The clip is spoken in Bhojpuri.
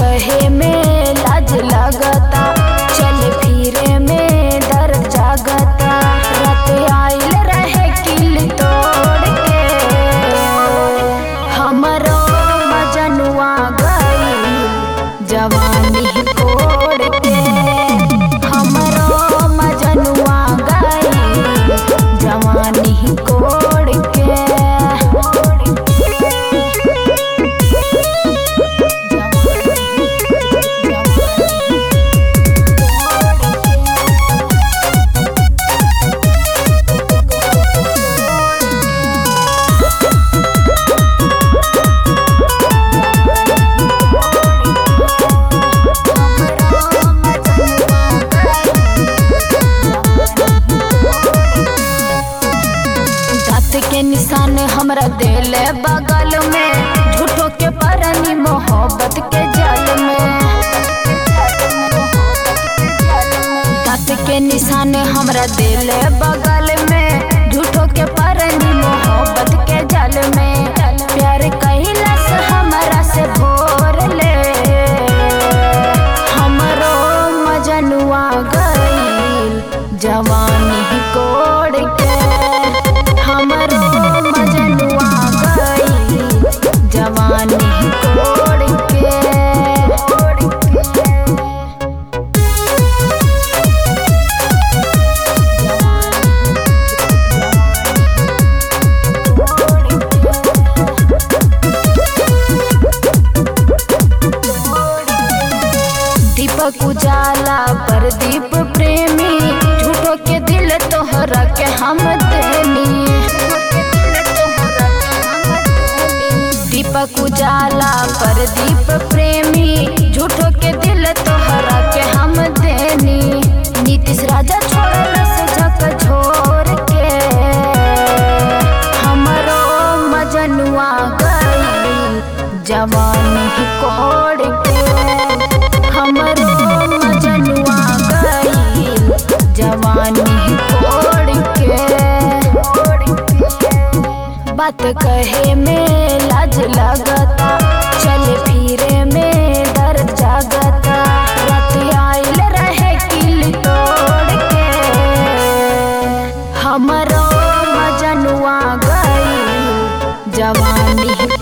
कहे में लाज लगता चल फिरे में दर जागता रात आइल रहे किल तोड़ के हमरो मजनुआ गई जवानी कोड़ के हमरो मजनुआ गई जवानी कोड़ के दांत के निशान हमरा दिल बगल में झूठो के परनी मोहब्बत के जाल में दांत के निशान हमरा दिल बगल में झूठो के परनी मोहब्बत के जाल में प्यार कैला से हमरा से भोर ले हमरो मजनुआ गईल जवानी कोड़ के हमरो मजनुआ गईल जवानी कोड़ के दीपक उजाला प्रदीप प्रेमी झूठो के दिल तोहरा के हम देनी दीपक उजाला प्रदीप प्रेमी झूठो के दिल तोहरा के हम देनी नीतीश राजा छोड़ल से झक झोर के हमरो मजनुआ गई जवानी कोड़ के हमरो मजनुआ गई जवानी कोड़ के बात कहे में लाज लगता चल फिरे में दर जागता रात आइल रहे किल तोड़ के हमरो मजनुआ गई जवानी